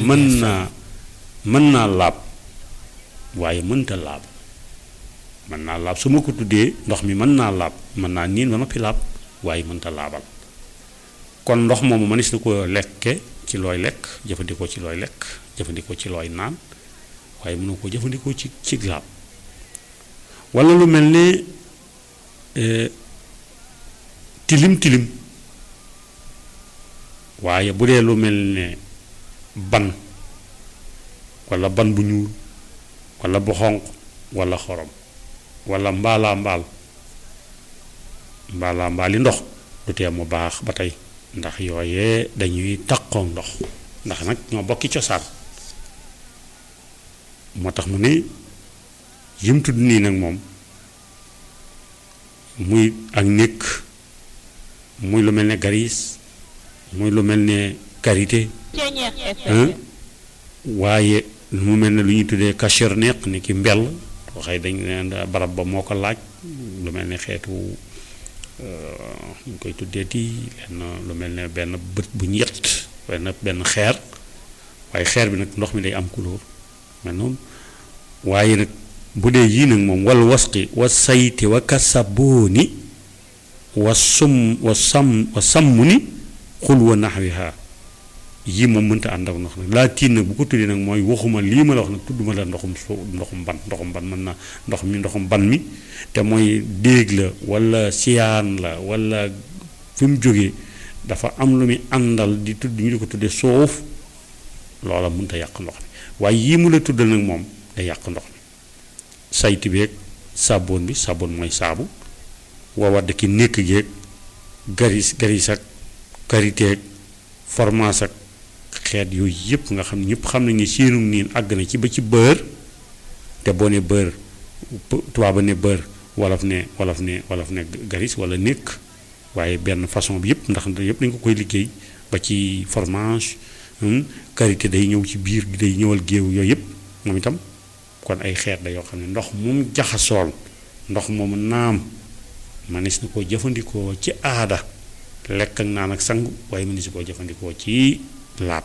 mën naa mën naa laab waaye mënta laab mën naa laab su ma ko tuddee ndox mi mën naa laab mën naa niin ba noppi laab waaye mënta laabal kon ndox moomu mënees na ko lekke ci looy lekk jëfandikoo ci looy lekk jëfandikoo ci looy naan waaye mënoo ko jëfandikoo ci ci laab walla lu mel ne tilim tilim waaye bu dee lu mel ne ban walla ban bu ñuul walla bu xonq walla xorom walla mbaalaa mbaal mbaalaa mbaali ndox du tee mu baax ba tey ndax yooyee dañuy taqoog ndox ndax nag ñoo bokki cosaan moo tax mu ne yim tudd nii nag moom muy ak nékk muy lu mel ne garis muy lu mel ne karité waaye mu mel ne lu ñuy tuddee kacheur neq ni ki mbell waxee dañ leen barab ba moo ko laaj lu mel ne xeetu ñu koy tuddee ti lenn lu mel ne benn bët bu ñu yett benn benn xeer waaye xeer bi nag ndox mi day am couleur mel noonu waaye nag bu dee yii nag moom wal wasqi wa sayti wa kasabooni wa sum wa sam wa sàmm ni xul wa naxwiha yii moom mënta ànd ak ndox nag laa tiin nag bu ko tuddee nag mooy waxuma lii ma la wax nag tudduma la ndoxum soo ndoxum ban ndoxum ban mën na ndox mi ndoxum ban mi te mooy déeg la walla siyaan la walla fi mu jógee dafa am lu muy àndal di tudd ñu di ko tuddee suuf loola mënta yàq ndox mi waaye yii mu la tuddal nag moom day yàq ndox mi sayti beeg saaboon bi saaboon mooy saabu wawadd ki nekk geeg garis garis ak kariteeg formaas ak xeet yooyu yëpp nga xam ne ñëpp xam nañ ne séenum niin àgg na ci ba ci bër te boo ne bër tubaab ne bër wolof ne wolof ne wolof ne garis wala nekk waaye benn façon bi yëpp ndax yëpp dañ ko koy liggéey ba ci fromage karité day ñëw ci biir gi day ñëwal géew yooyu yëpp moom itam kon ay xeet da yoo xam ne ndox moom jaxasool ndox moomu naam manis na koo jëfandikoo ci aada lekk ak naan ak sangu waaye manis na koo jëfandikoo ci laab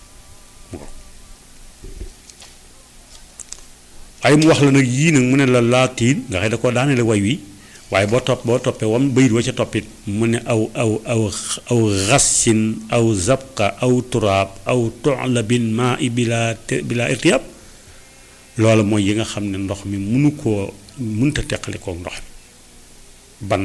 waaye mu wax la nag yii nag mu ne la laatiin nga xëy da koo daane la way wi waaye boo topp boo toppee wam bayit wa ca toppit mu ne aw aw aw aw xassin aw zabqa aw turaab aw toxla bin maa i bila bila irtiyaab loolu mooy yi nga xam ne ndox mi munu koo munta teqali kook ndox mi ban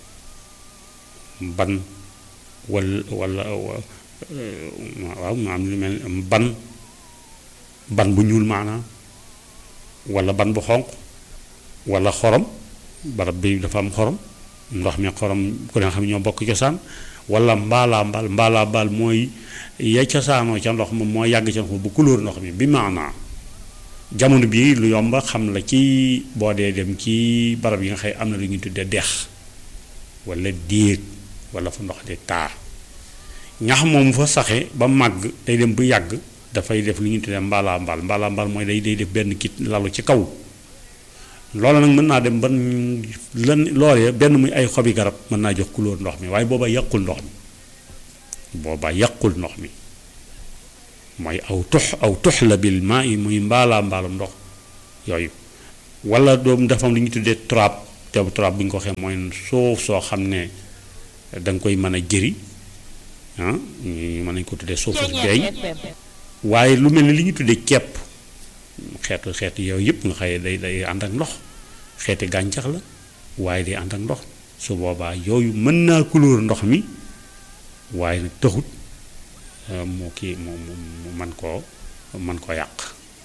ban wala wala waaw ma am lu mel ban ban bu ñuul maanaam wala ban bu xonq wala xorom barab bi dafa am xorom ndox mi xorom ku ne xam ñoo bokk cosaan wala mbaalaa mbaal mbaalaa mbaal mooy ya cosaanoo ca ndox moom moo yàgg ca ndox bu couleur ndox mi bi maanaa jamono bii lu yomba xam la ci boo dee dem ci barab yi nga xëy am na lu ñuy tuddee dex wala déeg wala fa ndox di taa ñax moom fa saxe ba màgg day dem bu yàgg dafay def lu ñuy tuddee mbaalaa mbaal mbaalaa mbaal mooy day day def benn kit lalu ci kaw loola nag mën naa dem ban lan loolee benn muy ay xobi garab mën naa jox couleur ndox mi waaye booba yàqul ndox mi booba yàqul ndox mi mooy aw tux aw tux la bil maa yi muy mbaalaa mbaalum ndox yooyu wala doom dafa am lu ñuy tuddee trap te trap bu ñu ko waxee mooy suuf soo xam ne da nga koy mën a jëri ah ñu mën nañ ko tuddee suufu beeñ waaye lu mel ni li ñu tuddee ceeb xeetu xeetu yooyu yëpp nga xëye day day ànd ak ndox xeeti gàncax la waaye day ànd ak ndox su boobaa yooyu mën naa couleur ndox mi waaye nag taxut moo kii mu mu man koo man koo yàq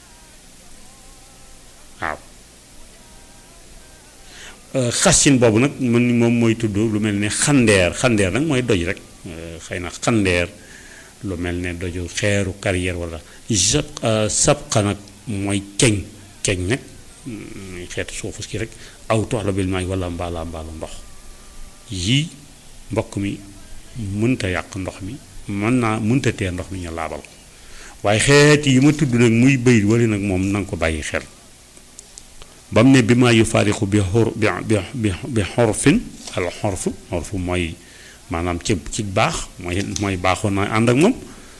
waaw xasin boobu nag man moom mooy tudd lu mel ne xandeer xandeer nag mooy doj rek xëy na xandeer lu mel ne doju xeeru carrière wala sab sabqa nag mooy ceñ ceñ nag xeetu suufu ki rek aw tox la bil maay wala mbaala mbaalu ndox yii mbokk mi mënta yàq ndox mi mën naa mënta tee ndox mi ñu laabal ko waaye xeeti yi ma tudd nag muy bëy wali nag moom na nga ko bàyyi xel ba mu ne bi maa yu faarixu bi xor bi bi bi xorfin al xorfu xorfu mooy maanaam ci ci baax mooy mooy baaxoon na ànd ak moom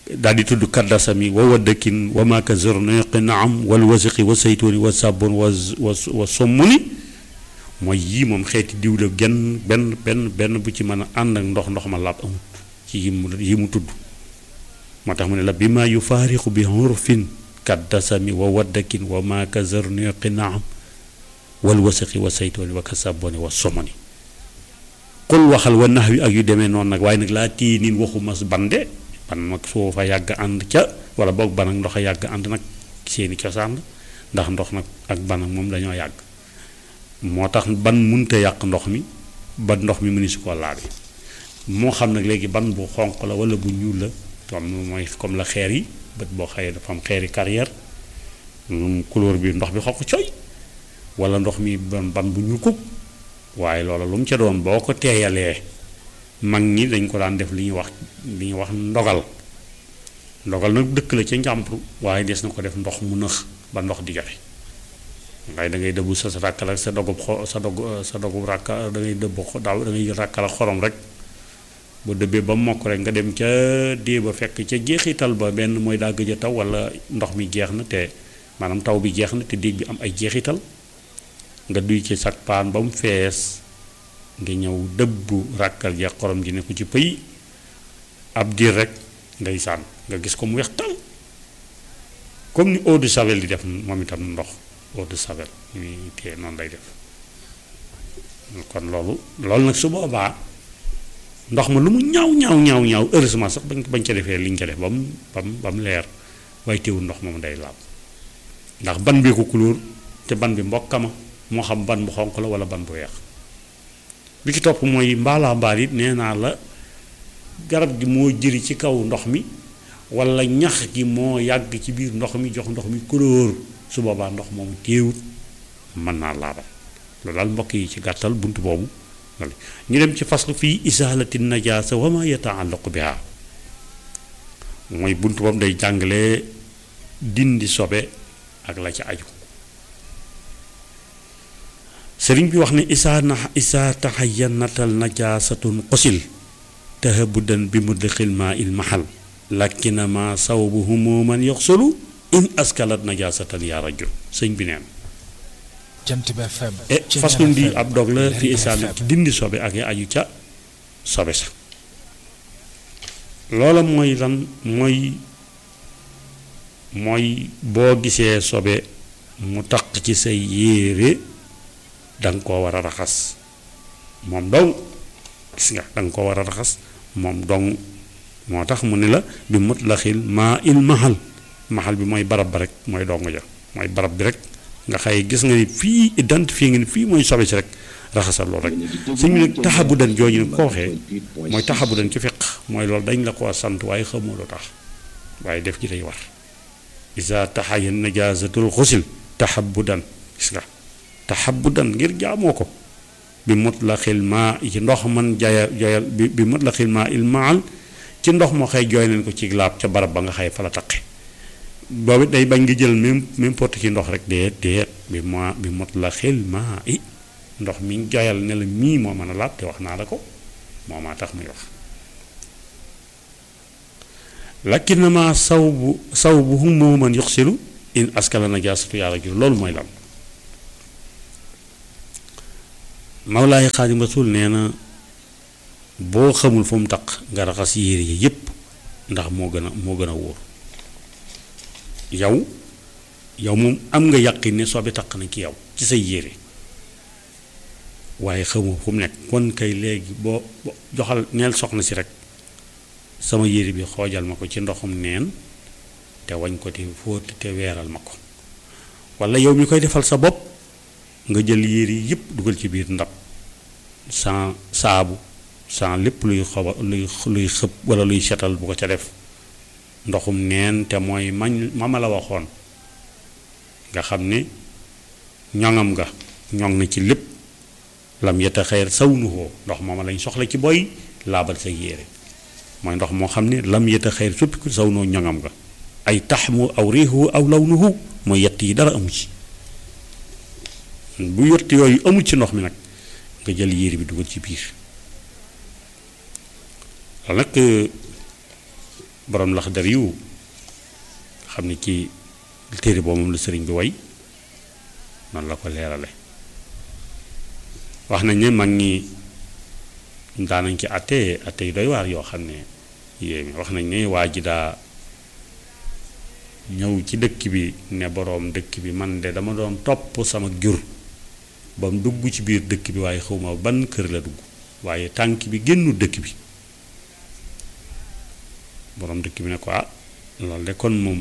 daal di tudd kaddasami wa waddakin wa maaka zorneqi naam wal wasiqi wa saytuuni wa sabon wa wa wa sommuni mooy yii moom xeeti diw la genn benn benn benn bu ci mën a ànd ak ndox ndox ma laab amut ci yi mu yi mu tudd moo tax mu ne la bi ma yufaariqu bi hurfin kaddasami wa waddakin wa maaka zorneqi naam wal wasiqi wa saytuuni wa ka saboni wa sommuni xul waxal wa nax wi ak yu demee noonu nag waaye nag laa téye niin waxu mas bande ban nag soo fa yàgg ànd ca wala boog ban ak ndox a yàgg ànd nag seeni cosaan la ndax ndox nag ak ban ak moom dañoo yàgg moo tax ban munte yàq ndox mi ba ndox mi mëni su ko laabe moo xam nag léegi ban bu xonq la wala bu ñuul la comme mooy comme la xeer yi bët boo xëyee dafa am xeeri carrière couleur bi ndox bi xonq coy wala ndox mi ban ban bu ñuul kuk waaye loola lu mu ca doon boo ko teeyalee mag ñi dañ ko daan def li ñuy wax li ñuy wax ndogal ndogal nag dëkk la ca njàmpru waaye des na ko def ndox mu nëx ba ndox di joxe waaye da ngay dëbbu sa sa ràkkal ak sa dogub xo sa dog sa dogub ràkka da ngay dëbb daaw da ngay ràkkal ak xorom rek bu dëbbee ba mokk rek nga dem ca dee ba fekk ca jeexital ba benn mooy daa gëj a taw wala ndox mi jeex na te maanaam taw bi jeex na te déeg bi am ay jeexital nga duy ci sag paan ba mu fees nga ñëw dëbbu ràkkal ja xorom ji ne ko ci pëy ab diir rek ngay sànn nga gis ko mu weex tal comme ni eau de javel di def moom itam ndox eau de javel ni tee noonu lay def kon loolu loolu nag su boobaa ndox ma lu mu ñaaw ñaaw ñaaw ñaaw heureusement sax bañ bañ ca defee liñ ca def ba mu ba mu ba mu leer waaye teewul ndox moom day laab ndax ban bi ko couleur te ban bi mbokkama moo xam ban bu xonq la wala ban bu weex bi ci topp mooy mbaalaa mbaal it nee naa la garab gi moo jëri ci kaw ndox mi wala ñax gi moo yàgg ci biir ndox mi jox ndox mi couleur su boobaa ndox moomu téewut mën naa laabal loolu daal mbokk yi ci gàttal bunt boobu ñu dem ci faslu fii isaalati najaasa wa ma yataallaqu biha mooy bunt boobu day jàngale dindi sobe ak la ci aju sëriñ bi wax ne isaa na isaa taxayanatal najaasatun qosil tahabudan bi mudlixil maa il mahal lakkinama sawbu humuman yoxsulu in askalat najaasatan yaa rajul sëñ bi neen Jant bi FM e façon bi ab dog la fi isaa na dindi sobe ak ya aju ca sobe sa loola mooy lan mooy mooy boo gisee sobe mu taq ci say yéere danga koo war a raxas moom dong gis nga danga koo war a raxas moom dong moo tax mu ne la bi mutlaxil maa il mahal mahal bi mooy barab ba rek mooy dong ja mooy barab bi rek nga xëy gis nga ni fii identifié nga ni fii mooy sobe si rek raxasal loolu rek suñ mu ne taxabu dan jooju nag ko waxee mooy taxabu dan ci fiq mooy loolu dañ la koo sant waaye xamoo lu tax waaye def ji day war isa taxaya najaasatul xusil taxabu dan gis nga taxabudan ngir jaamoo ko bi mutlaxil maa ci ndox man jaya joyal bi bi mutlaxil maa il maal ci ndox moo xëy jooy nañ ko ci laab ca barab ba nga xëy fa la taqe boobu day bañ nga jël même n'importe ci ndox rek déet déet bi ma bi mutlaxil maa i ndox mi joyal ne la mii moo mën a laab te wax naa la ko moo maa tax muy wax lakinama saw bu saw bu hummu man yuxsilu in askala najaasatu yaa rajul loolu mooy lan Mawlaay Xaadim Rasul nee na boo xamul fu mu taq nga raxas yére yi yépp ndax moo gën a moo gën a wóor yow yow moom am nga yàqin ne sobe taq na ci yow ci say yére waaye xamoo fu mu nekk kon kay léegi boo joxal neel soxna si rek sama yére bi xoojal ma ko ci ndoxum neen te wañ ko te fóot te weeral ma ko walla yow mi koy defal sa bopp nga jël yére yi yëpp dugal ci biir ndab sans saabu sans lépp luy xoba luy luy xëb wala luy setal bu ko ca def ndoxum neen te mooy mañ ma ma la waxoon nga xam ne ñoŋam nga ñoŋ na ci lépp lam yeta xeer saw nuhoo ndox mooma lañ soxla ci boy laabal sa yére mooy ndox moo xam ne lam yeta xeer suppiku saw noo ñoŋam nga ay taxmu aw riixu aw lawnuhu mooy yett yi dara amu ci bu yott yooyu amul ci ndox mi nag nga jël yére bi dugal ci biir loolu nag borom lax dar yu xam ne ci téere boobu moom la sëriñ bi way noonu la ko leerale wax nañ ne mag ñi daanañ ci atte atte yu doy waar yoo xam ne yéemi wax nañ ne waa ji daa ñëw ci dëkk bi ne boroom dëkk bi man de dama doon topp sama jur ba mu dugg ci biir dëkk bi waaye xawma ban kër la dugg waaye tànk bi génnu dëkk bi boroom dëkk bi ne ko ah loolu de kon moom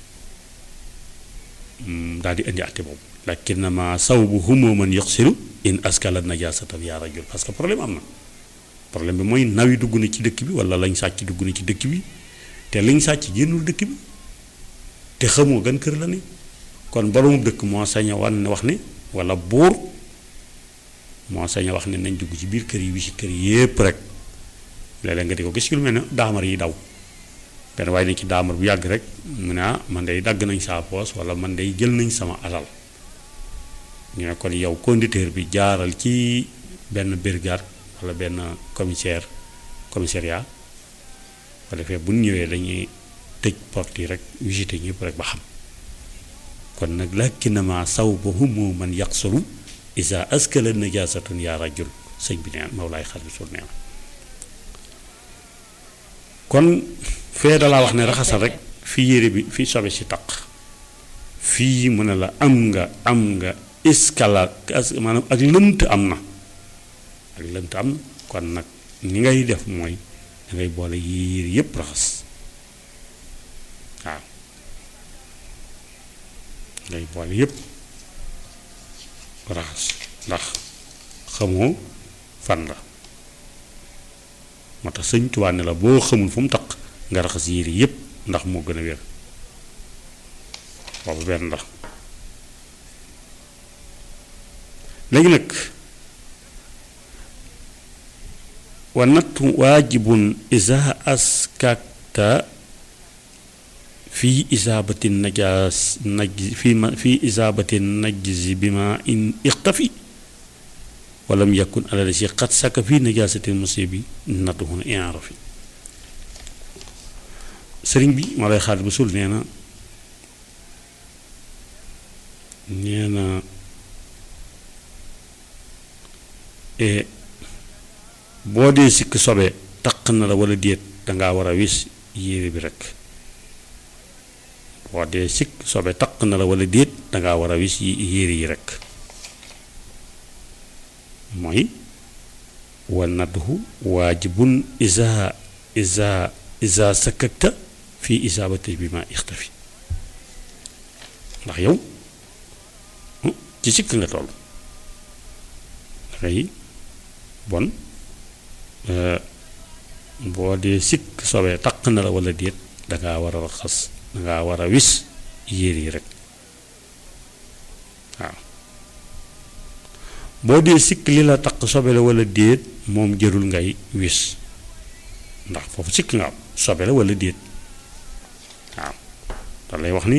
daal di indi àtte boobu lakinnama sawbu humoo man yoxsiru in askala najasatan yaa rajul parce que problème am na problème bi mooy naw yi dugg na ci dëkk bi wala lañ sàcc dugg na ci dëkk bi te liñ sàcc génnul dëkk bi te xamoo gan kër la ne kon boroomu dëkk moo sañ a wan wax ne wala buur moo sañ a wax ne nañ dugg ci biir kër yi wi ci kër yépp rek léeg-léeg nga di ko gis ci lu mel ne daamar yi daw benn waaye ne ci daamar bu yàgg rek mu ne ah man day dagg nañ saa poos wala man day jël nañ sama alal ñu ne kon yow conducteur bi jaaral ci benn brigade wala benn commissaire commissariat ko defee bu ñu ñëwee dañuy tëj porte yi rek visité ñëpp rek ba xam kon nag lakinnama sawbahumu man yaqsuru isa askala najasatun yaa rajul sëñ bi neen Mawlaay xar bi sul nee na kon fee dalaa wax ne raxasal rek fii yére bi fii sobe si taq fii mu ne la am nga am nga iskala maanaam ak lënt am na ak lënt am na kon nag ni ngay def mooy dangay boole yére yépp raxas waaw ngay boole yépp raxas ndax xamoo fan la moo tax sëñ Tuubaa ne la boo xamul fu mu taq nga raxas yére yépp ndax moo gën a wér boobu benn la léegi nag wa nattu waajibun isa askakta fii isaabati najaas naj fii ma fii isaabati najzi bi ma in ixtafi walam yakun alal si xat saka fii najaasati musibi nattu hun inrafi sëriñ bi ma lay xaar bu sul nee na nee na boo dee sikk sobe taq na la wala déet dangaa war a wis yére bi rek boo dee sikk sobe taq na la wala déet dangaa war a wis yére yi rek mooy wa nadhu waajibun isa isa isa sakakta fii isaabati bi ma ixtafi ndax yow ci sikk nga toll dangay bon boo dee sikk sobee taq na la wala déet dangaa war a raxas dangaa war a wis yére yi rek waaw boo dee sikk li la taq sobe la wala déet moom jërul ngay wis ndax foofu sikk nga am sobe la wala déet waaw da lay wax ni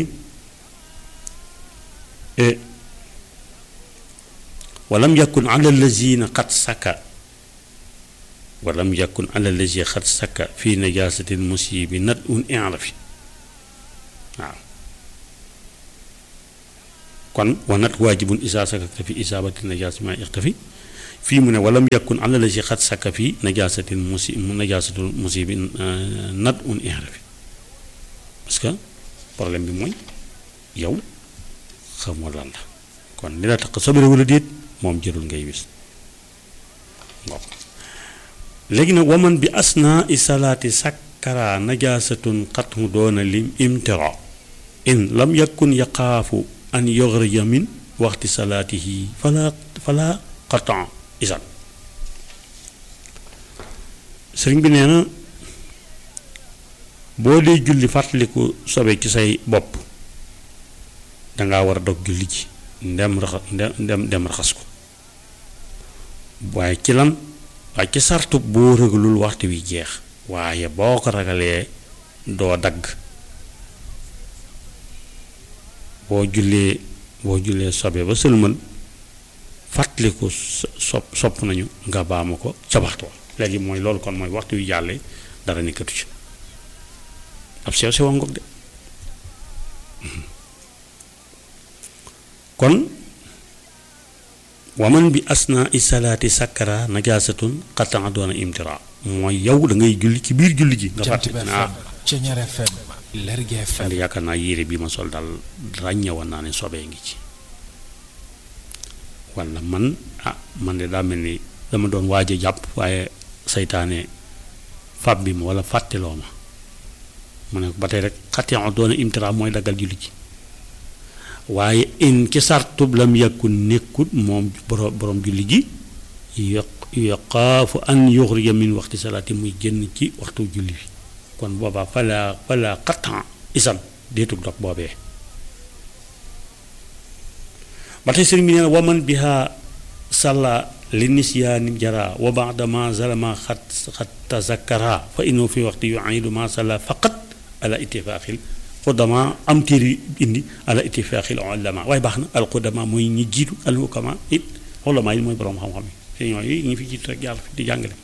walam yakun ala lazina xat saka walam yakun ala lazi xat saka fi najasatil musibi nat un inrafi waaw kon wa nat waajibun isa sakakta fi isabati najasati ma ixtafi fii mu ne walam yakun ala lazi xat saka fi najasatil musi najasatul musibi nat un inrafi parce que problème bi mooy yow xamoo lan la kon li la tax sobere wala déet moom jërul ngay wis léegi nag waman bi asna i salaati sakkara najaasatun xatmu doona lim imtira in lam yakun yaqaafu an yoxrija min waxti salaatihi fala fala xatan isan sëriñ bi nee na boo dee julli fàttaliku sobe ci say bopp danga war a dog julli ji ndem raxa ndem ndem raxas ko waaye ci lan waaye ci sartu boo ragalul waxtu wi jeex waaye boo ko ragalee doo dagg boo jullee boo jullee sobe ba sëlmal fàttaliku sopp sopp nañu nga baamu ko ca waxtu wa léegi mooy loolu kon mooy waxtu wi jàllee dara nekkatu ci ab sew sewa ngoog de kon waman bi asna i salaati sakkara najaasatun xataa doona imtira mooy yow da ngay julli ci biir julli ji nga Jant fàtte bi ne ah FM Ceñeer FM Lergui FM man yaakaar naa yére bi ma sol daal ràññewoon naa ne sobee ngi ci walla man ah man de daa mel ni dama doon waaj a jàpp waaye saytaane fab bi ma walla fàtteloo ma mu ne ba tey rek xataa doona imtira mooy daggal julli ji waaye in ci sartub lam yàkkun nekkut moom borom borom julli ji yoq yoqaafu an yuxrija min waxti salaati muy génn ci waxtu julli bi kon boobaa fala fala xattan isan deetug dog boobee ba tey sëriñ bi nee na waman biha salla li nisyaani jara wa baadama zalama xat xat tazakkara fa innahu fi waxti yuidu ma salla faqat ala ittifaaxil xudama am téere indi ala ittifaaxil ulama waaye baax na al xudama mooy ñi jiitu al hukama it ulama yi mooy borom xam-xam yi te ñooyu ñi fi jiitu rek yàlla fi di jàngale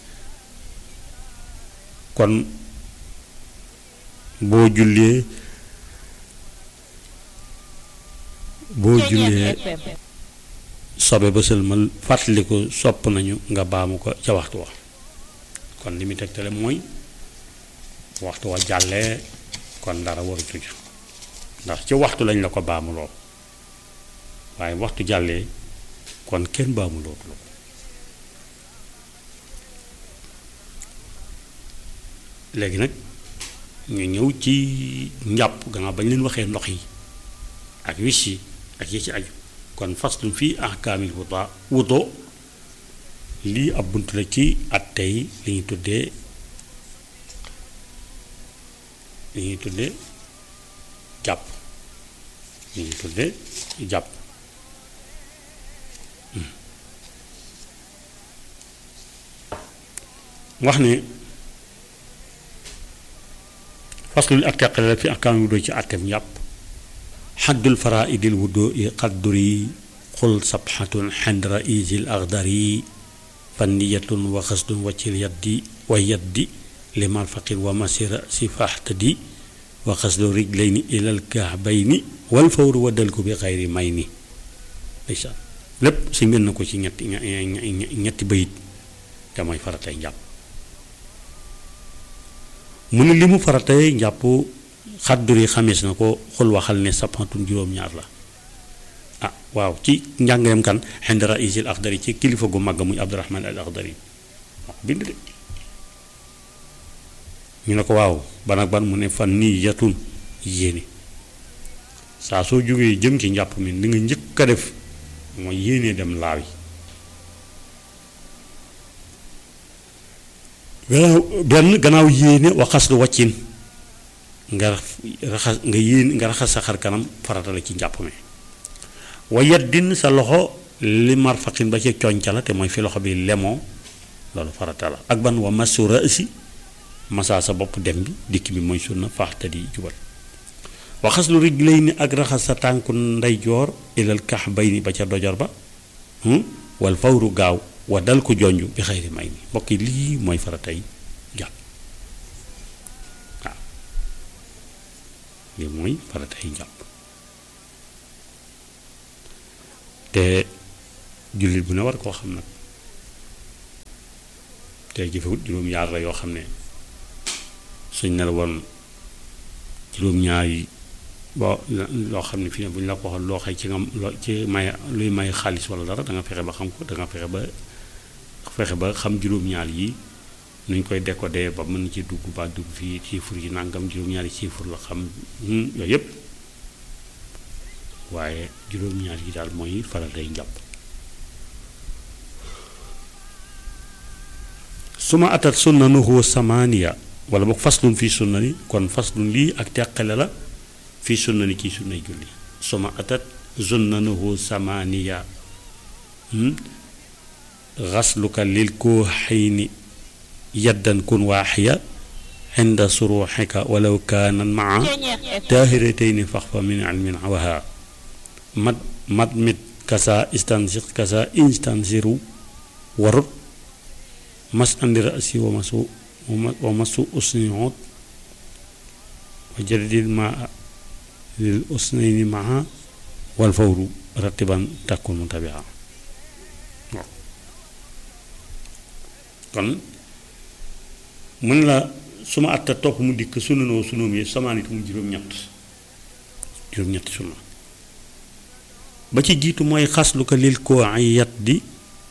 kon boo jullee boo jullee sobe ba sëlmal fàttali ko sopp nañu nga baamu ko ca waxtu wa kon li muy tegtale mooy waxtu wa jàllee kon dara waratu ca ndax ci waxtu lañ la ko baamuloo waaye waxtu jàllee kon kenn baamuloo ko léegi nag ñu ñëw ci njàpp gannaaw bañ leen waxee ndox yi ak wis yi ak yi ci aju kon faslu fii ahkaamil wuta wuto lii ab bunt la ci at tey li ñuy tuddee li ñuy tuddee jàpp li ñuy tuddee jàpp wax ne faslu ak teqale la fi ahkaamil wudo ci àtteem njàpp xaddul faraidil wudo i qadduri xul sabxatun xend raisil axdari fanniyatun wa xasdun waccil yaddi wa yaddi limal faqir wa masira si faxtadi wa xasdu rijlayni ilal kaabayni wal fawru waddal ko bi xayri may ni ndeysaan lépp si mel na ko ci ñetti ñetti bayit te mooy faratay njàpp mu ne li mu faratay njàpp xadduri xamees na ko xul waxal ne sapantun juróom-ñaar la ah waaw ci njàngaleem kan xend raisil axdari ci kilifa gu mag muy abdurahman al axdari wax bind de ñu ne ko waaw ban ak ban mu ne fan nii yatun yéene saa soo jógee jëm ci njàpp mi li nga njëkk a def mooy yéene dem laawi gannaaw benn gannaaw yéene waxas lu waccin nga raxas nga yéen nga raxas sa xar kanam farata la ci njàpp mi wa yaddin sa loxo li marfaqin ba ci coñca la te mooy fi loxo bi lemoo loolu farata la ak ban wa masu raasi masaa sa bopp dem bi dikk bi mooy sunna faaxta di jubal waxas lu rijlayni ak raxas sa tànku ndeyjoor ilal kaxbayni ba ca dojor ba wal fawru gaaw wa dal ko jonj bi xayri may ni mbokk yi lii mooy faratay jàpp waaw lii mooy faratay jàpp te jullit bu ne war koo xam nag te jëfewut juróom-ñaar la yoo xam ne suñ ne la woon juróom-ñaar yi boo loo xam ne fii ne bu ñu la ko waxoon loo xëy ci nga loo ci may luy may xaalis wala dara da nga fexe ba xam ko da nga fexe ba fexe ba xam juróom-ñaar yi nuñ koy décoder ba mën ci dugg ba dugg fii chiffre yi nangam juróom-ñaari chiffre la xam yooyu yëpp waaye juróom-ñaar yi daal mooy faral day njàpp su ma atat sunnanuhu samaniya wala boog faslun fii sunnani kon faslun lii ak teqale la fii sunnani ci sunnay julli su ma atat sunnanuhu samaniya xasluka lil koo xayni yaddan kun waaxiya inda suruxika walaw kaanan maa taahiratayni fax fa min ilmin waha mat mat mit kasa istansir kasa instansiru warut mas andi rasi wa masu wa masu usniot wa jaddidil maa lil usnayni maa wal fawru rattiban takkun mutabia waaw kon mën la suma atta topp mu dikk sunu noo sunoom yi sama nit mu juróom-ñett juróom-ñetti sunna ba ci jiitu mooy xaslu ko lil koo ay yat di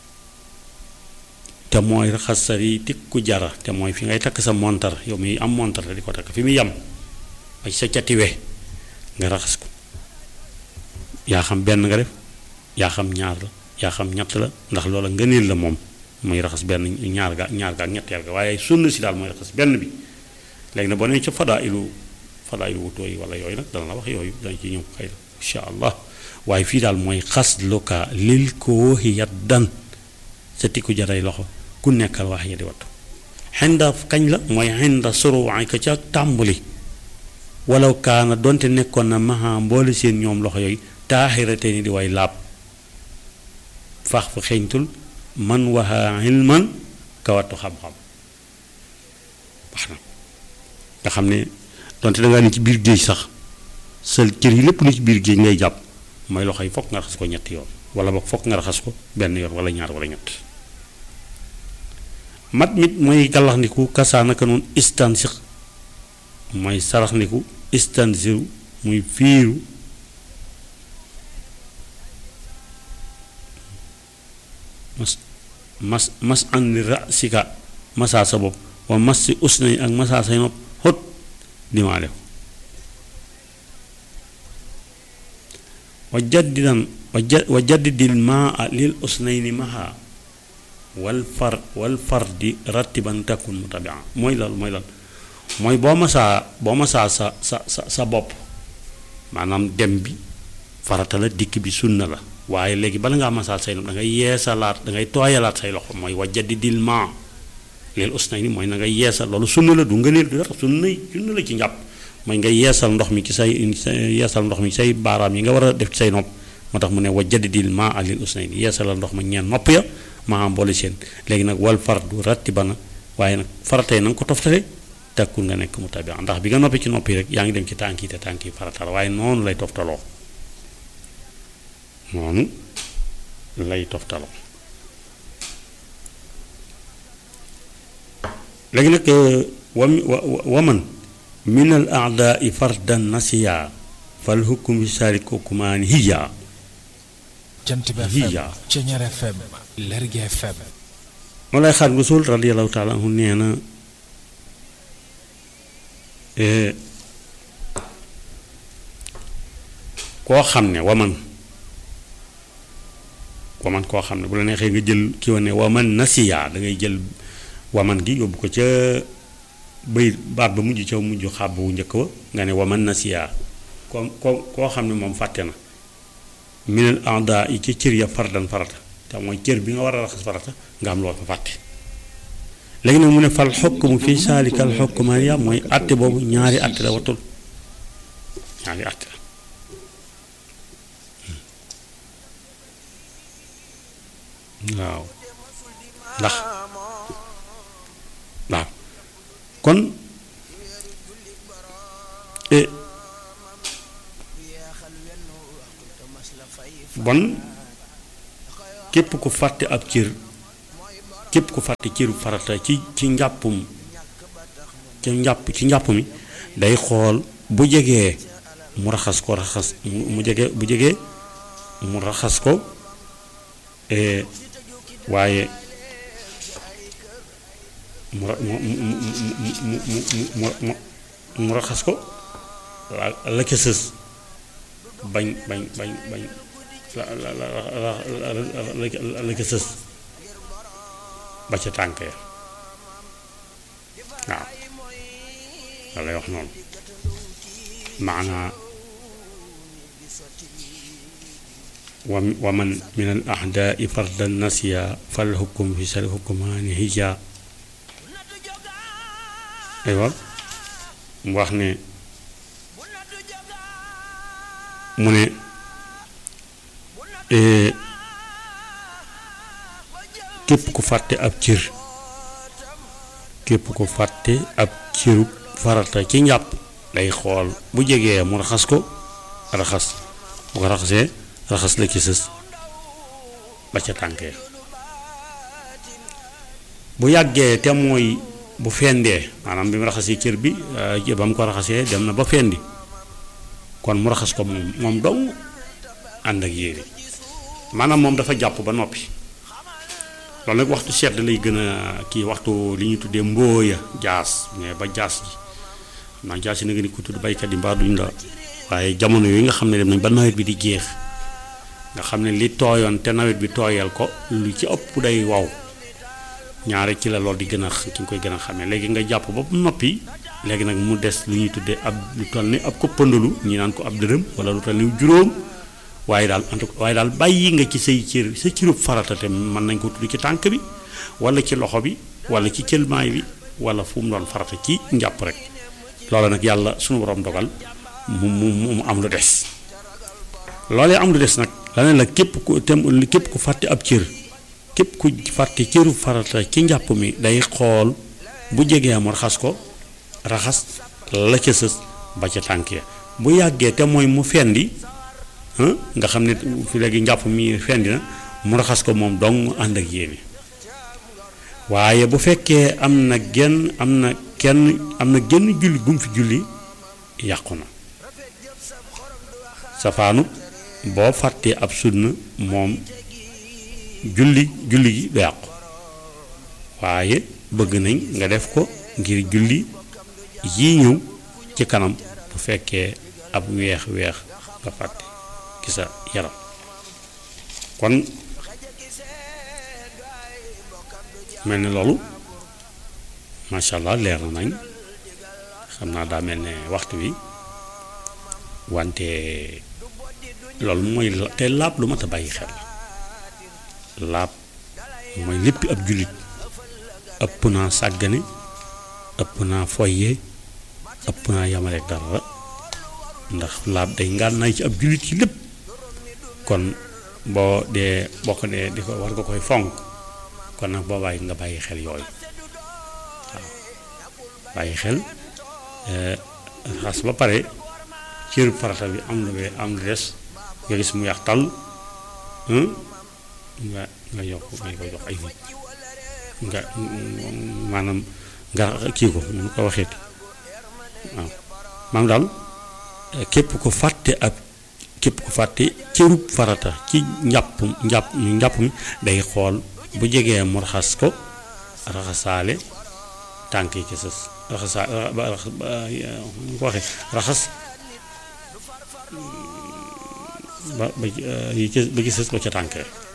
te mooy raxas sa yi tikku jara te mooy fi ngay takk sa montar yow mi am montar te di ko takk fi mu yem ba ci sa cati we nga raxas ko yaa xam benn nga def yaa xam ñaar la yaa xam ñett la ndax loola ngëneel la moom muy raxas benn ñaar ga ñaar ga ak ñetteel ga waaye sunna si daal mooy raxas benn bi léegi nag boo nee ca fadaa ilu fadaa ilu wutoo yi wala yooyu nag dana la wax yooyu dañ ci ñëw xëy na incha allah waaye fii daal mooy xas luka lil ko waxi yat dan sa tikku jaray loxo ku nekkal wax ya di wattu xinda kañ la mooy xinda suruwaay ka ca tàmbali walaw kaana donte nekkoon na maha mboole seen ñoom loxo yooyu taaxirate ni di way laab fax fa xeeñtul man waxa ilman ka wattu xam-xam wax na nga xam ne donte dangaa ne ci biir géej sax sa cër yi lépp lu ci biir géej ngay jàpp mooy loxo yi fokk nga raxas ko ñetti yoon wala boog fokk nga raxas ko benn yoon wala ñaar wala ñett mat mit mooy gàllaxndiku kasaanaka noonu istansix mooy saraxndiku istansiru muy fiiru mas mas mas andi rasika masaa sa bopp wa mas si usnay ak masaa say nopp xót dimaa def wa jaddidan wa jaddidil maa lil usnayni maha wal far wal fardi rattiban takkun mutabia mooy loolu mooy loolu mooy boo masaa boo masaa sa sa sa sa bopp maanaam dem bi farata la dikk bi sunna la waaye léegi bala ngaa masaa say nopp da ngay yeesalaat da ngay tooyalaat say loxo mooy wa jaddidil maa lil usnayni mooy na ngay yeesal loolu sunna la du ngëneel du dara sunna sunna la ci njàpp mooy nga yeesal ndox mi ci say yeesal ndox mi ci say baaraam yi nga war a def ci say nopp moo tax mu ne wa jaddidil maa lil usnayni yeesalal ndox ma ñeen nopp ya maa am boole seen léegi nag wal fardu ratti bana waaye nag faratay na nga ko toftale takkul nga nekk mu tabi ndax bi nga noppi ci noppi rek yaa ngi dem ci tànk yi te tànk yi farata la waaye noonu lay toftaloo noonu lay toftaloo léegi nag wa waman min al aadaai fardan nasiya fal hukm bi sarik hukumaani hiya jant bi FM Ceñeer FM Lergui FM moo lay xaat Rasul radiyallahu taala anhu nee na koo xam ne waman waman koo xam ne bu la neexee nga jël ki wane waman nasiya da ngay jël waman gi yóbbu ko ca bëy baat ba mujj ca mujj xàbb wu njëkk wa nga ne waman nasiya ko ko koo xam ne moom fàtte na minal anda yi ci cër ya fardan farata te mooy cër bi nga war a raxas farata nga am loo fa fàtte léegi nag mu ne fal xokkumu fii saalikal xokkumaaniya mooy àtte boobu ñaari àtte la watul ñaari àtte la waaw ndax waaw kon bon képp ku fàtte ab cër képp ku fàtte cëru farata ci ci njàppum ci njàpp ci njàpp mi day xool bu jegee mu raxas ko raxas mu jege bu jegee mu raxas ko waaye mu mu mu mu mu mu raxas ko la ca sës bañ bañ bañ bañ la la la la la ca sës ba ca tànk ya waaw la lay wax noonu maanaa wa wa man min al ahdaai fardan nasiya fal hukum fi sal hukumaani hija aywa mu wax ne mu ne képp ku fàtte ab cër képp ku fàtte ab cëru farata ci njàpp day xool bu jegee mu raxas ko raxas bu ko raxasee raxas la ci sës ba ca tànkee bu yàggee te mooy bu fendee maanaam bi mu raxasee cër bi ba mu ko raxasee dem na ba fendi kon mu raxas ko moom moom dong ànd ak yére maanaam moom dafa jàpp ba noppi loolu nag waxtu sedd lay gën a kii waxtu li ñuy tuddee mbóoya jaas mais ba jaas ji xam naa jaas yi na nga ni ko tudd baykat yi mbaa duñ la waaye jamono yooyu nga xam ne dem nañ ba nawet bi di jeex nga xam ne li tooyoon te nawet bi tooyal ko lu ci ëpp day waw ñaare ci la loolu di gën a ki nga koy gën a xamee léegi nga jàpp ba noppi léegi nag mu des lu ñuy tuddee ab lu toll ni ab koppandalu ñi naan ko ab dërëm wala lu toll ni juróom waaye daal en tout cas waaye daal bàyyi nga ci say cër sa cërub farata te mën nañ ko tudd ci tànk bi wala ci loxo bi wala ci cëlmaay bi wala fu mu doon farata ci njàpp rek loolu nag yàlla suñu borom dogal mu mu mu am lu des loolee am lu des nag la ne la képp ku tem képp ku fàtte ab cër képp ku fàtte cëru farata ci njàpp mi day xool bu jegee mu raxas ko raxas la ca sës ba ca tànk ya bu yàggee te mooy mu fendi nga xam ne fi léegi njàpp mi fendi na mu raxas ko moom dong ànd ak yéene waaye bu fekkee am na genn am na kenn am na genn julli gum fi julli yàqu na safaanu boo fàttee ab sunna moom julli julli gi du yàqu waaye bëgg nañ nga def ko ngir julli yii ñëw ci kanam bu fekkee ab weex weex nga fàtte ci sa yaram kon mel ni loolu macha allah leer na nañ xam naa daa mel ne waxtu wi wante loolu mooy te laab lu mat a bàyyi xel laab mooy lépp ab jullit ëpp naa sàggane ëpp naa foye ëpp naa yamaleek dara ndax laab day ngànnaay ci ab jullit ci lépp kon boo dee boo ko dee di ko war nga koy fonk kon nag boo bàyyi nga bàyyi xel yooyu waaw bàyyi xel xas ba pare cër farata bi am lu am lu des nga gis mu yàq tàll nga nga yokk nga ko jox ay nit nga maanaam nga kii ko nu ko waxeeti waaw maanaam daal képp ko fàtte ab képp ko fàtte cërub farata ci njàpp njàpp njàpp mi day xool bu jegee mu raxas ko raxasaale tànk yi ci sës raxasaa ba raxas ba nu ko waxee raxas ba ba yi ci ba ci sës ba ca tànk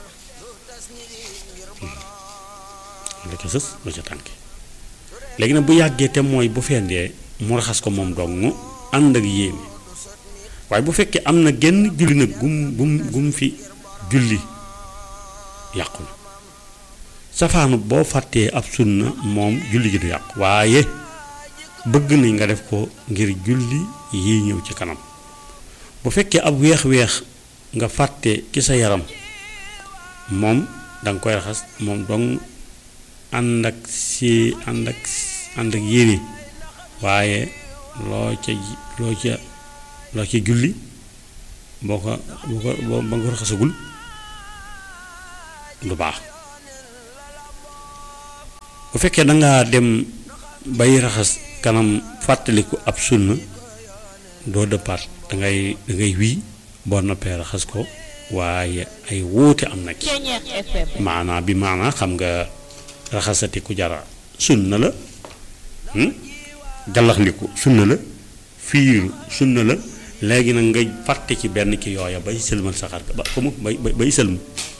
la ca sës ba ca tànk léegi nag bu yàggee te mooy bu fendee mu raxas ko moom dong ànd ak yéene waaye bu fekkee am na genn julli nag gum gum gum fi julli yàqu na safaanu boo fàttee ab sunna moom julli gi du yàqu waaye bëgg nañ nga def ko ngir julli yi ñëw ci kanam bu fekkee ab weex-weex nga fàtte ci sa yaram moom danga koy raxas moom dong ànd ak si ànd ak ànd ak yéene waaye loo ca loo ca loo ca julli boo ko boo ko boo ba nga ko raxasagul du baax bu fekkee dangaa dem bay raxas kanam fàttaliku ab sunna doo dëppaat dangay dangay wii boo noppee raxas ko waaye ay wuute am na ci maanaa bi maanaa xam nga raxasati ku jara sunna la gallaxndiku sunna la fiiru sunna la léegi nag nga fàtte ci benn ci yooya bay sëlmal saxaar ba fa mu bay bay sëlmu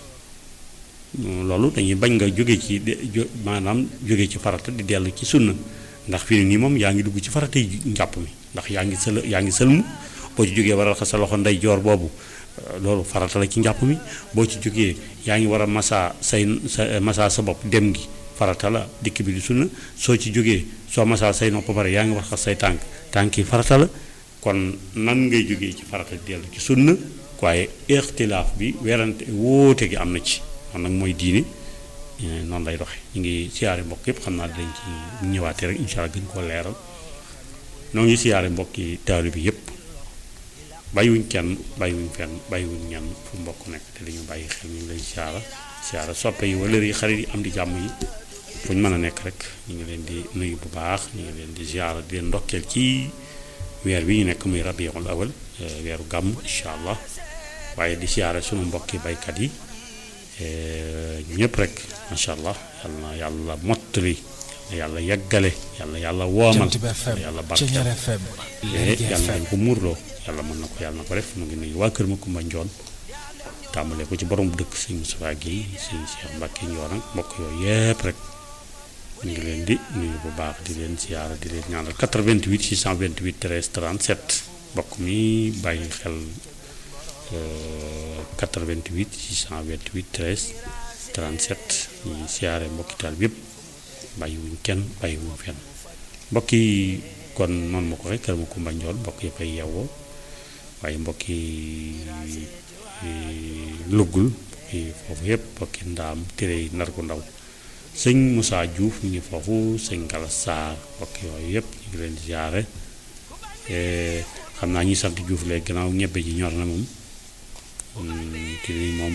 loolu dañuy bañ nga jóge ci maanaam jóge ci farata di dellu ci sunna ndax fii nii moom yaa ngi dugg ci farata yi njàpp mi ndax yaa ngi sël yaa ngi sëlmu boo ci jógee war a raxas sa loxo ndey joor boobu loolu farata la ci njàpp mi boo ci jógee yaa ngi war a masaa say sa masaa sa bopp dem gi farata la dikk bi di sunna soo ci jógee soo masaa say nopp ba pare yaa ngi war a raxas say tànk tànk yi farata la kon nan ngay jógee ci farata di dellu ci sunna waaye ixtilaaf bi werante wóote gi am na ci kon nag mooy diine noonu lay doxe ñu ngi siyaare mbokk yëpp xam naa dañ ci ñëwaatee rek incha allah gën koo leeral noo ngi siyaare mbokki taalu bi yëpp bàyyiwuñ kenn bàyyiwuñ fenn bàyyiwuñ ñenn fu mbokk nekk te dañu bàyyi xel ñu ngi lay siyaara siyaara soppe yi wala yi xarit yi am di jàmm yi fu ñu mën a nekk rek ñu ngi leen di nuyu bu baax ñu ngi leen di siyaara di leen ndokkeel ci weer bi ñu nekk muy rabiul awal weeru gàmm incha allah waaye di siyaare sunu mbokki baykat yi ñëpp rek macha allah yal na yàlla mottali yàlla yeggale yàlla yàlla woomal yàlla barkeel yàlla dañ ko muurloo yàlla mën na ko yàlla na ko def mu ngi nuyu waa kër ma Kumba Njoon tàmbalee ko ci borom dëkk sëñ Moustapha Guèye sëñ Cheikh Mbacke Njoon ak mbokk yooyu yëpp rek ñu ngi leen di nuyu bu baax di leen siyaara di leen ñaanal 88 628 13 37 mbokk mi bàyyi xel 88 628 13 37 ñuy siyaare mbokki taal bi yëpp bàyyiwuñ kenn bàyyiwuñ fenn mbokk yi kon noonu ma ko rek kër ma Kumba Njoon mbokk yi fay yeewoo waaye mbokk yi luggul foofu yëpp mbokki ndaam tere yi nar ko ndaw sëñ Moussa Diouf ñu ngi foofu sëñ Gala Sarr mbokk yooyu yëpp ñu ngi leen di siyaare xam naa ñi sant Diouf léegi gannaaw ñebbe ji ñor na moom kii nii moom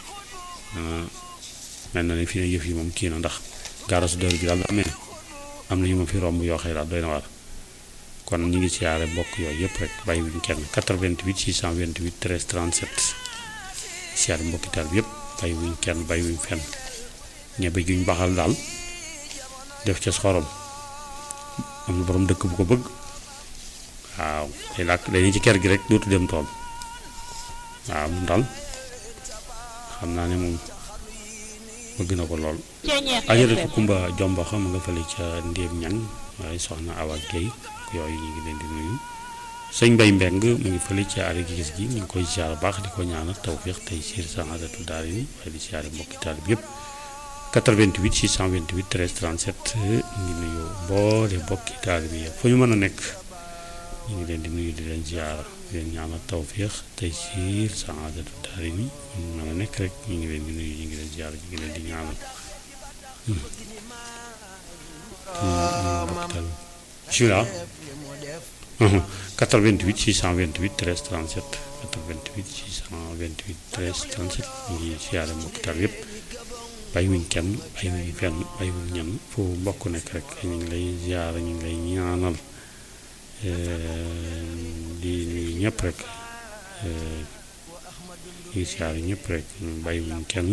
mel na ne fii ne yëf yi moom kii na ndax gaarasu dër gi daal daa mel am na ñu ma fi romb yoo xëy daal doy na war kon ñu ngi siyaare mbokk yooyu yëpp rek bàyyiwuñ kenn 88 628 13 37 siyaare mbokki taal bi yëpp bàyyiwuñ kenn bàyyiwuñ fenn ñebe juñ baxal daal def ca xorom am na borom dëkk bu ko bëgg waaw day làkk day ci kër gi rek dootu dem tool waaw moom daal xam naa ne moom bëgg na ko lool ajaratu kumba jomba xam nga fële ca ndéem ñang waaye soxna awa Guèye yooyu ñu ngi leen di nuyu sëñ Mbay Mbeng mu ngi fële ca ari gis gi ñu ngi koy siyaar baax di ko ñaanal tawfiix tey siir saadatu daal yi waaye di siyaare mbokki taal bi yëpp 88 628 13 37 ñu ngi nuyu boole mbokki taal bi yëpp fu ñu mën a nekk ñu ngi leen di nuyu di leen siyaar di leen ñaanal tawfiix tey siir saadatu daal yi fu ñu mën a nekk rek ñu ngi leen di nuyu ñu ngi leen siyaar ñu ngi leen di ñaanal bismillah 88 628 13 37 88 628 13 37 ñu ngi siyaare mbokk taal yëpp bàyyiwuñ kenn bàyyiwuñ fenn bàyyiwuñ ñenn fu mbokk nekk rek ñu ngi lay siyaare ñu ngi lay ñaanal di nuyu ñëpp rek ñu ngi siyaare ñëpp rek bàyyiwuñ kenn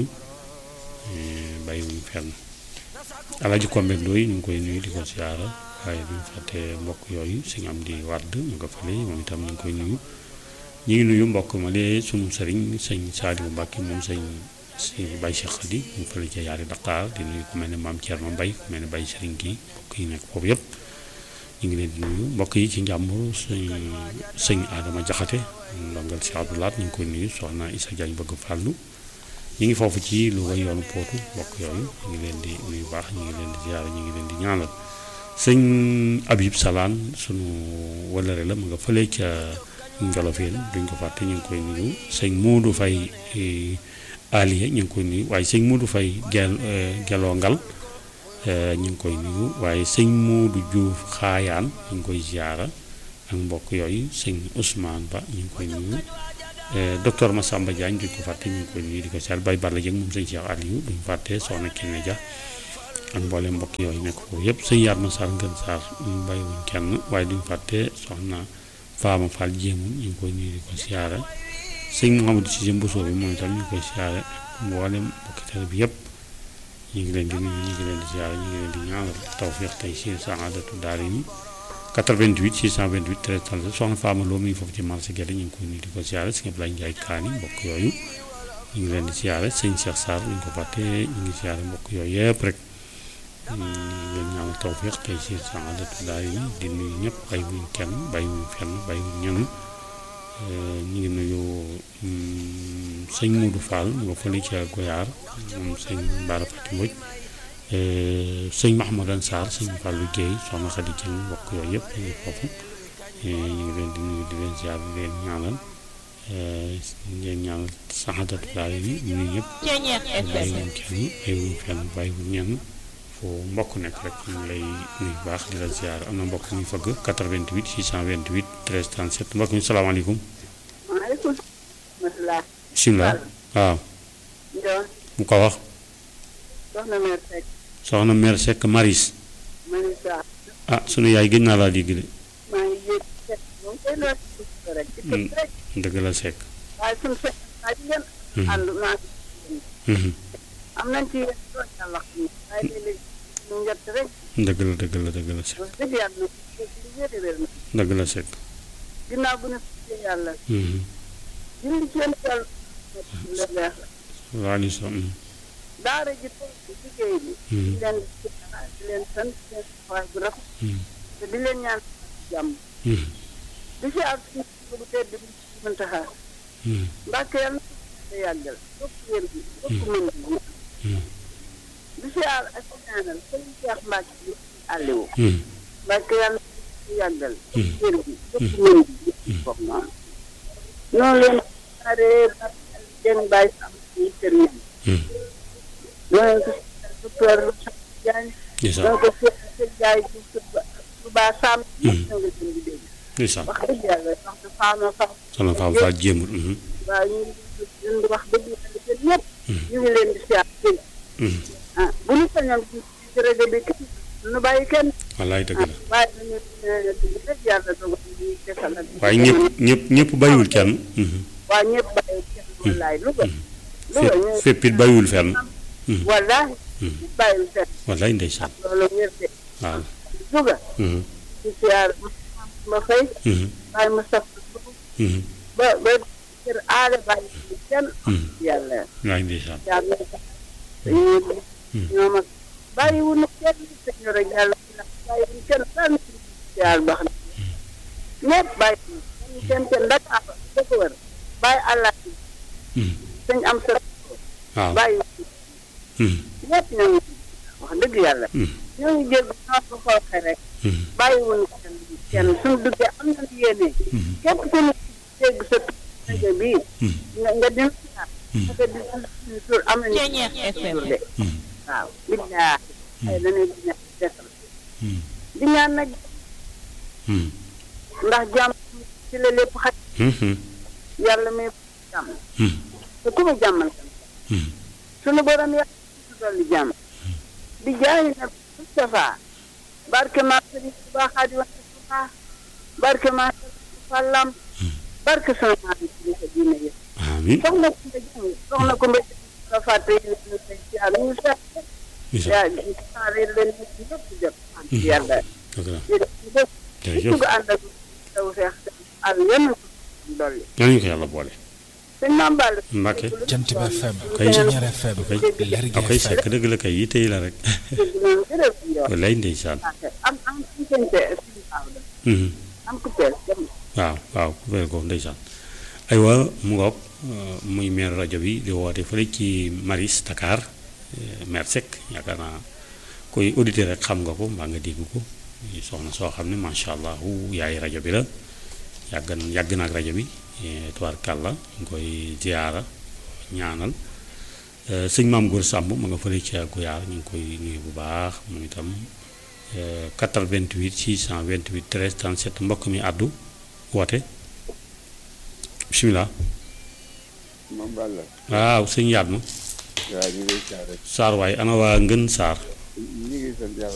bàyyiwuñ fenn Alaaji Kombe Ndoy ñu ngi koy nuyu di ko siyaara waaye duñ fàtte mbokk yooyu suñu am di wàdd mu nga fële moom itam ñu ngi koy nuyu ñu ngi nuyu mbokk ma lee suñu sëriñ sëñ Saaliwu Mbàkke moom sëñ si Baye Cheikh Khady mu fële ca yaari Dakar di nuyu ku mel ne maam Thierno Mbaye ku mel ne Baye Sëriñ kii mbokk yi nekk foofu yëpp ñu ngi leen di nuyu mbokk yi ci njàmbur sëñ sëñ Adama Jaxate ndongal si Abdoulaat ñu ngi koy nuyu soxna Issa Diagne bëgg fàllu ñu ngi foofu ci lu way yoonu pootu mbokk yooyu ñu ngi leen di nuyu baax ñu ngi leen di ziyaara ñu ngi leen di ñaanal sëñ Abib Salaan sunu wëllëre la mu nga fële ca Njolofeen duñ ko fàtte ñu ngi koy nuyu sëñ Moodu Fay Aliya ñu ngi koy nuyu waaye sëñ Moodu Fay gel geloo ngal ñu ngi koy nuyu waaye sëñ Moodu Juuf Xaayaan ñu ngi koy ziyaara ak mbokk yooyu sëñ Ousmane Ba ñu ngi koy nuyu docteur Massamba Diagne duñ ko fàtte ñu ngi koy nuyu di ko seet bay Balla Dieng moom sëñ Cheikh Aliou duñ fàtte soxna Kiné Dia ak mboolem mbokk yooyu nekk foofu yëpp sëñ Yaat ma Sarr Ngën Sarr ñu bàyyiwuñ kenn waaye duñ fàtte soxna Faama Fall Jéemu ñu ngi koy nuyu di ko siyaare sëñ Mouhamadou Cissé Mbousso bi moom itam ñu ngi koy siyaare mboolem mbokki tele bi yëpp ñu ngi leen di nuyu ñu ngi leen di siyaare ñu ngi leen di ñaanal tawfiix tey si saadatu daari ni 88 628 13 37 soxna Fama Lo mi ngi foofu ci marché Guède ñu ngi koy nuyu di ko siyaare sëñ Ablaye Ndiaye Kaani mbokk yooyu ñu ngi leen di siyaare sëñ Cheikh Sarr ñu ko fàtte ñu ngi siyaare mbokk yooyu yëpp rek ñu ngi leen ñaanal tawfiix tey si saadatu daari ni di nuyu ñëpp bàyyiwuñ kenn bàyyiwuñ fenn bàyyiwuñ ñenn ñu ngi nuyu sëñ Moudou Fall mu nga fële ca Goyaar moom sëñ Mbara Fati Mbodj sëñ Mahamadan Sarr sëñ Fallou Guèye soxna Khady Dieng mbokk yooyu yëpp ñu ngi foofu ñu ngi leen di nuyu di leen ziar di leen ñaanal ngeen ñaanal saxadatu daal yi ñu ñëpp bàyyiwuñ kenn bàyyiwuñ fenn bàyyiwuñ ñenn fu fu mbokk nekk rek ñu ngi lay nuyu bu baax di la ziar am na mbokk muy fëgg 88 628 13 37 mbokk mi salaamaaleykum maaleykum salaam. bisimilah waaw Ndiol. mu ko wax soxna Mère Seck. soxna mère Seck Maris Manisa. ah sunu yaay gëj naa laa dégg de maa ngi yéeg Seck moom kay loo ci dugg rek. ci kër rek. dëgg la Seck waaye suñu Seck waa ji ngeen. ànd naa Mhm. am nañ ci yéen lool yàlla xam ne. waaye léeg-léeg ñu njëtt rek. dëgg la dëgg la dëgg la Seck wax dëgg yàlla na ko ci wér wér na. dëgg la Seck ginnaaw bu ne sant yàlla. Mhm. julli ci yéen yàlla. la leer. waa ni so mhm. daara ji toog ci liggéey bi. Mhm. di leen di leen sant di leen taxawaay bu rafet. Mhm. te di leen ñaan jàmm. Mhm. di si ak suñu bu tedd bi mën taxaar. Mhm. Mbàkke yàlla na ko yàggal bokk wér gi bokk mën gi Mhm. di siyaar ak ñaanal sëñ Cheikh Mbàkke bi àlliwu Mhm. Mbàkke yàlla na ko yàggal Mhm. wér gi bokk mën gi bokk noonu noonu leen siyaaree ba den bàyyi sam ci kër yi Mhm. noonu ko docteur Jaañ ndeysaan noonu ko siyaar sëñ Jaay ci Touba Sam ñëpp ñoo ngi leen di dégg ndeysaan wax dëgg yàlla wax de faama sax soxna Fam Fall jéemul mhm. waaw ñu ngi leen di wax dëgg yàlla yéen ñëpp ñu ngi leen di siyaar dégg Mhm. ah bu ñu sañoon ci ci rajo bi kenn nu bàyyi kenn wallaay dëgg ah la waaye nañu dëgg rek yàlla dogal ñu desal ak waaye ñëpp ñëpp ñëpp bàyyiwul kenn mhm. waaye ñëpp bàyyi kenn wallaay Louga Louga fépp ñu fépp it bàyyiwul fenn Mhm. wallaay Mhm. bàyyiwul kenn wallaay ndeysaan loolu wér de waaw Louga Mhm. ci siyaar ma fay Mhm. bàyyi ma saf Mhm. ba ba kër aada bàyyi ci kenn Mhm. yàlla wallaay ndeysaan yàlla dañuy ñoom ak bàyyiwuñu kenn sëñ rek yàlla bàyyiwuñu kenn daal yàlla baax na ñëpp bàyyi kenn kenn Dakar da ko wër bàyyi àllaa Mhm. sëñ am sa waaw bàyyi Mhm. ñëpp ñoo ngi wax dëgg yàlla Mhm. ñoo ngi jégg ñoo ko xooxe rek Mhm. bàyyiwuñu kenn kenn suñu duggee am nañu yéene Mhm. képp ku ñu dégg sa rajo bii Mhm. nga nga dina nga di suñu tur am nañu tur de Mhm. waaw billaa ay dañuy dina desal Mhm. di ñaan nag Mhm. ndax jàmm ci la lépp xaj Mhm. yàlla may jàmm Mhm. te ku mu jàmmal kan Mhm. sunu borom yàlla ci dolli jàmm di jaay nag Moustapha barke maa sëriñ Tuubaa Xaadimu Rasuul barke maa sëriñ Tuubaa Lam barke sama maa ngi ci sa diine yëpp amiin soxna ku mba jàng soxna ku mba la fàtte yi ñu say siyaar ñu seet yaa ndeysaan saare leen nit ñëpp jot sant yàlla dëgg la jërëjëf jërëjëf ko ànd ak taw feex ak yenn dolli nañu ko yàlla boole sëñ Maam Balla Mbàkke Jant bi FM Kay. Ceñeer FM kay Lergui ak koy FM sekk dëgg la kay yi tey la rek dégg noonu jërëjëf yow wallaay ndeysaan am am am sëñ te sëñ Maodo Mhm. am ku teel dem waaw waaw ku fere ko ndeysaan aywa mu ngoog euh, muy maire rajo bi di woote fële ci Maris Dakar euh, maire Seck yaakaar naa koy auditeur rek xam nga ko mbaa nga dégg ko muy soxna soo xam ne macha allah yaay rajo bi la yàgg na yàgg na ak rajo bi eh, tubaarkàlla ñu ngi koy ziyaara ñaanal Euh, sëñ maam Góor Sàmb ma nga fële ci Guyaar ñu ngi koy nuyu bu baax moom itam euh, 88 628 13 37 mbokk mi àddu woote bisimilah moom Balla waaw sëñ yaat ma waaw ñu ngi lay siyaare Saar waaye ana waa ngën Saar ñu ngi sant yàlla